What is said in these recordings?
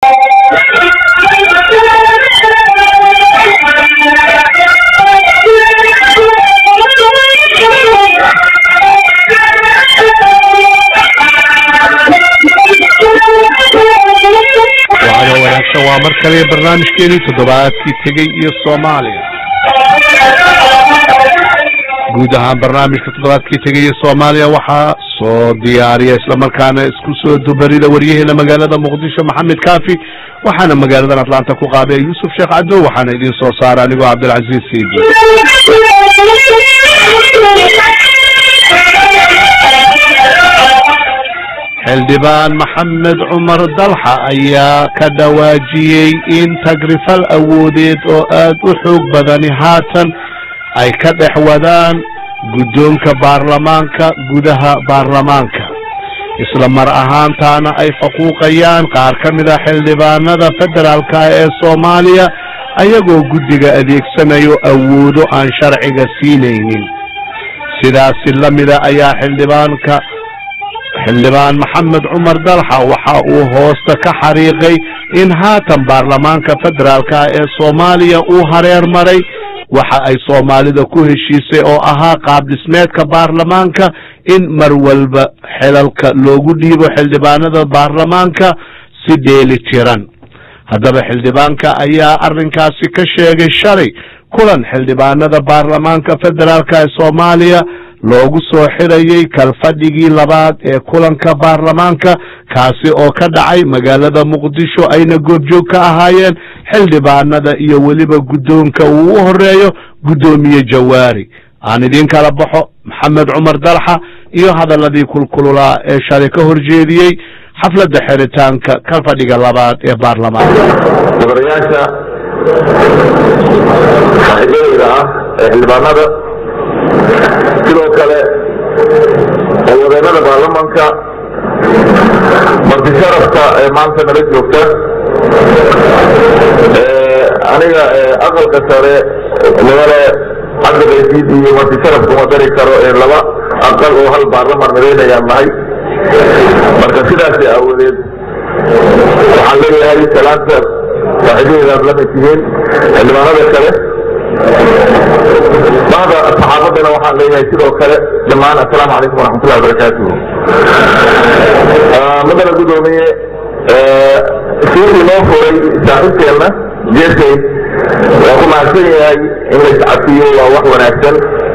waxaana wanaagsan waa mar kale barnaamijkeenii toddobaadkii tegey iyo soomaaliya guud ahaan barnaamijka toddobaadkii tegay iyo soomaaliya waxaa soo diyaariya islamarkaana isku soo dubarida waryaheena magaalada muqdisho maxamed kaafi waxaana magaaladan atlanta ku qaabaya yuusuf sheekh cadow waxaana idin soo saara anigoo cabdilcaziiz siidi xildhibaan maxamed cumar dalxa ayaa ka dhawaajiyey in tagrifal awoodeed oo aad u xoog badani haatan ay ka dhex wadaan guddoonka baarlamaanka gudaha baarlamaanka isla mar ahaantaana ay faquuqayaan qaar ka mid a xildhibaanada federaalka ee soomaaliya ayagoo guddiga adeegsanayo awoodo aan sharciga siinaynin sidaasi la mida ayaa xildhibaanka xildhibaan maxamed cumar dalxa waxa uu hoosta ka xariiqay in haatan baarlamaanka federaalka ee soomaaliya uu hareer maray waxa ay soomaalida ku heshiisay oo ahaa qaab dhismeedka baarlamaanka in mar walba xelalka loogu dhiibo xildhibaanada baarlamaanka si dheeli tiran haddaba xildhibaanka ayaa arrinkaasi ka sheegay shalay kulan xildhibaanada baarlamaanka federaalka ee soomaaliya loogu soo xidhayay kalfadhigii labaad ee kulanka baarlamaanka kaasi oo ka dhacay magaalada muqdisho ayna goobjoog ka ahaayeen xildhibaanada iyo weliba guddoonka uu u horeeyo guddoomiye jawaari aan idin kala baxo maxamed cumar dalxa iyo hadaladii kulkululaa ee shalay ka horjeediyey xafladda xiritaanka kalfadhiga labaad ee baarlamaanka gobolayaasha saaxiibadeyda ah ee xildhibaanada sidoo kale wadeenada baarlamanka marti sharafta ee maanta nala joogta aniga aqalka sare mudane cabdiqaysiid iyo marti sharaf kuma dari karo ee laba aqal oo hal baarlaman midaynayaan nahay marka sidaasi aawadeed waxaan leeyahay salaanta saaxiibadeedaad la mid tihiin xildhibaanada kale bada saxaabadana waxaan leeyahay sidoo kale dhammaan assalaamu calaykum waraxmatullahi wabarakaatuhu madana guddoomiye siikii noo furay saaxiibkeenna jeesay waa ku mahadsan yahay in la iscafiyo waa wax wanaagsan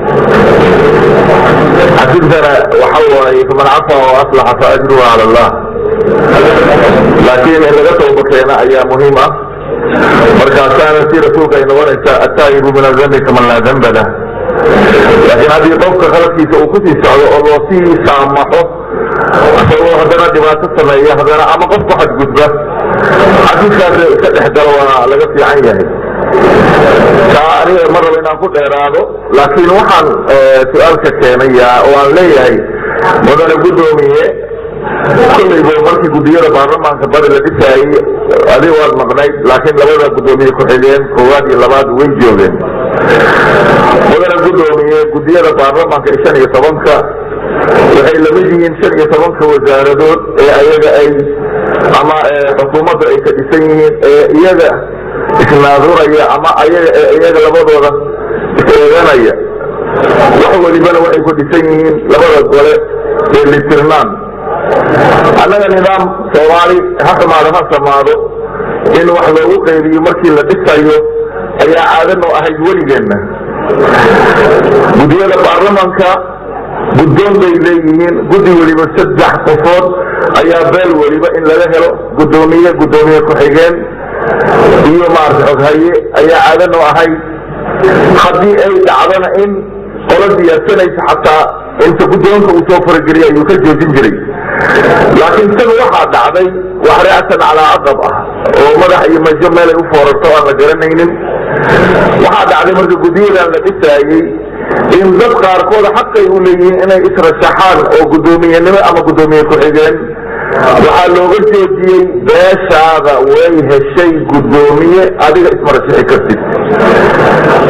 xasibtana waxa waaye faman cafa oo aslaxa fa ajruhu cala allah laakiin in laga toobakeena ayaa muhiim ah markaasaana si rasuulka ay noqonaysaa attaa'ibu min adambi kaman laa damba lah laakiin haddii qofka khaladkiisa uu kusii socdo oo loo sii saamaxo isagoo haddana dhibaato sameeya haddana ama qof ku xadgudba xadiiskaas iska dhex galo waa laga fiican yahay taa aniga ma rabo inaan ku dheeraado laakiin waxaan su-aalka keenaya oo aan leeyahay mudane guddoomiye kollayba markii guddiyada baarlamaanka bari la dhisaayey adi waad maqnayd laakiin labada guddoomiye ku-xigeen koowaad iyo labaad way joogeen mudane guddoomiye guddiyada baarlamaanka ee shan iyo tobanka waxay lamid yihiin shan iyo tobanka wasaaradood ee ayaga ay ama xukuumadda ay ka dhisan yihiin ee iyaga isnaaduraya ama ayaga iyaga labadooda is-eeganaya wax welibana waxay ku dhisan yihiin labada gole ee litirnaan annaga nidaam soomaali ha xumaado ha samaado in wax loogu qaybiyo markii la dhisayo ayaa caadanoo ahayd weligeenna guddiyada baarlamanka guddoon bay leeyihiin guddi weliba saddex qofood ayaa beel weliba in laga helo guddoomiye guddoomiye ku-xigeen iyo maarata xoghaye ayaa caadanoo ahayd haddii ay dhacdana in qola diyaarsanaysa xataa inta guddoonka uu soo farageliya ayuu ka joojin jiray laakiin tan waxaa dhacday wax reacsan calaa aqab ah oo madax iyo majo meelay u foorarto aan la garanaynin waxaa dhacday marka guddiyadan la dhisaayey in dad qaarkooda xaqay u leeyihiin inay israshaxaan oo guddoomiyenimo ama guddoomiye ku-xigeen waxaa looga joojiyey beeshaada way heshay guddoomiye adiga ismarashixi kartid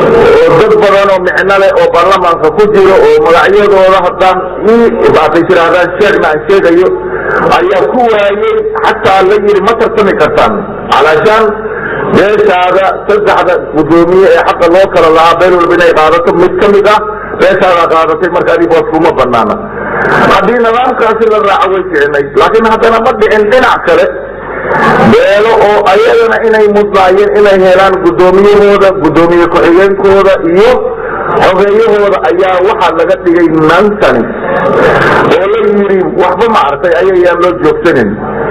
oo dad badan oo micno leh oo baarlamaanka ku jiro oo magacyadooda haddaan baatay tirahdaan sheegna aan sheegayo ayaa ku waayey xataa la yidhi ma tartami kartaan calaashaan beeshaada saddexda guddoomiye ee xaqa loo kala lahaa beel walba inay qaadato mid ka mid ah beeshaadaa qaadatay marka adi boos kuma banaana haddii nidaamkaasi la raaco way fiicnay laakiin haddana ma dhicin dhinac kale beelo oo ayagana inay mudnaayeen inay helaan guddoomiyahooda guddoomiye ku-xigeenkooda iyo xogeeyahooda ayaa waxaa laga dhigay nansani oo la yidhi waxba ma artay ayayaan loo joogsanin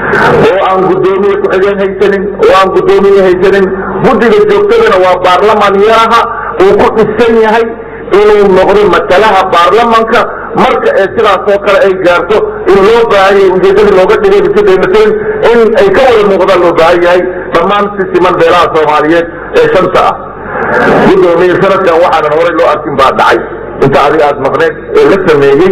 oo aan guddoomiye ku-xigeen haysanin oo aan guddoomiye haysanin guddiga joogtadana waa baarlamaan yaraha uu ku dhisan yahay inuu noqdo matalaha baarlamanka marka ee sidaas oo kale ay gaarto in loo baahan yahay ujeedadii looga dhigay bisidaymateen in ay ka wada muuqdaan loo baahan yahay dhammaan si siman beelaha soomaaliyeed ee shanta ah guddoomiye sanadkan waxaanan horay loo arkin baa dhacay inta adiga aad maqneed ee la sameeyey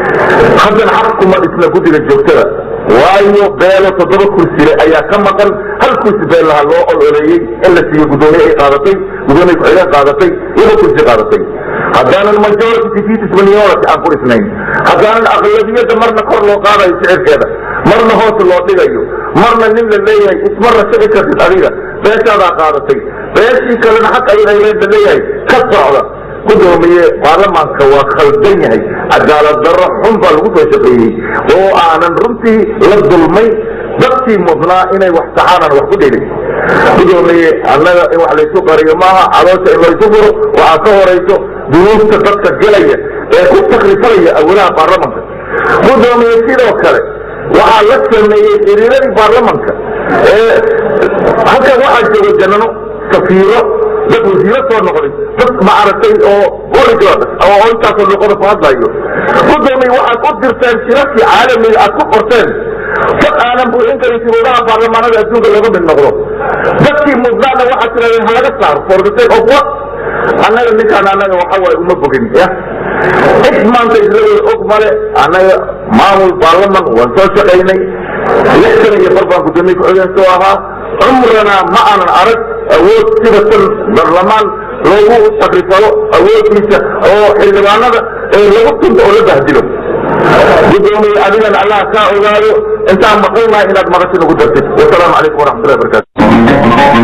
haddana xaq kuma dhisna guddiga joogtada waayo beelo toddoba kursile ayaa ka maqan hal kursi beellaha loo ololeeyey in la siiyo guddoomiye ay qaadatay guddoomiye ku-xigeen qaadatay laba kursi qaadatay haddaanan majority defeatis minority aan ku dhisnayn haddaanan aqlabiyadda marna kor loo qaadayo sicirkeeda marna hoos loo dhigayo marna nin la leeyahay ismarna shici kartid adiga beeshaadaa qaadatay beeshii kalena xaq ayaday leeda leeyahay ka socda guddoomiye baarlamaanka waa khaldan yahay cadaalad darro xun baa lagu soo shaqeeyey oo aanan runtii la dulmay dadkii mudnaa inay wax saxaanan wax ku dhelin guddoomiye annaga in wax laysu qariyo maaha caloosha in laysu furo waxaa ka horayso dunuubta dadka gelaya ee ku takrifalaya awolaha baarlamanka guddoomiye sidoo kale waxaa la sameeyey xiriiradii baarlamanka ee halkan waxaa jooga janano safiiro dad wasiiro soo noqday dad maaragtay oo origod oo intaasoo luqada ku hadlayo guddoomiye waxaad u dirteen shirarkii caalamiga aad ku qorteen dad aanan buuxin karin shuruudaha baarlamaanada adduunka looga mid noqdo dadkii mudnaana waxaad tirahdeen halaga saaro for the sake of what annaga ninkaan annaga waxa waaye uma bogin ya cid maanta isla og male annaga maamul baarlaman waan soo shaqaynay lix sana iyo bar baan guddoomiye ku-xigeen soo ahaa cumrana ma aanan arag awood sida tan baarlamaan loogu sakrifalo awooddiisa oo xildhibaanada ee lagu tunto oo la bahdilo guddoomiye adigana allah kaa ogaado intaan maqalnahay inaad maqasho nagu dartid wasalaamu calaykum waraxmatullahi wabarakatu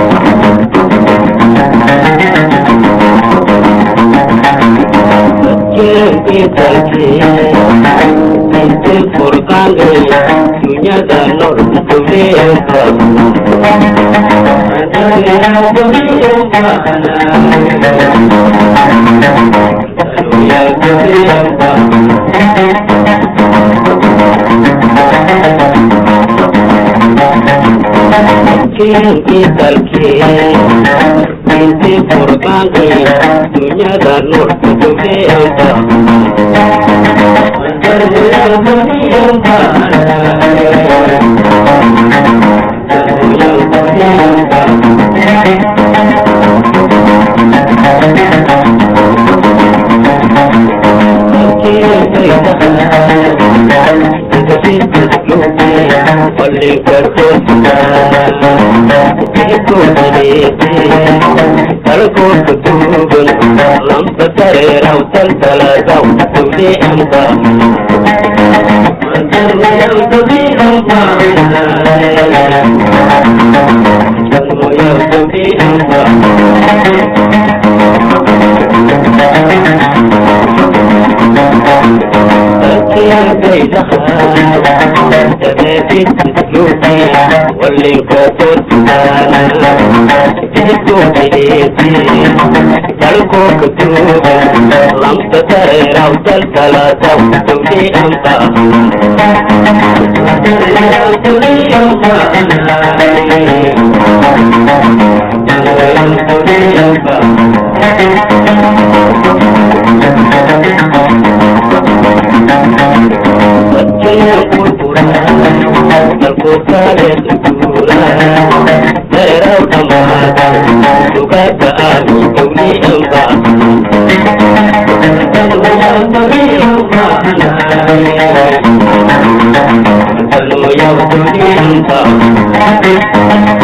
inti furqaanqi dunyada nuurka dubeenta lamta tareeraw taltaladaw tulianta واللي كفرت dalku kutuba lamta tareeraw dalkaladaw tulianta dalku kale tutura tareeraw dhamaada sugada aanu tulianta Hallelujah,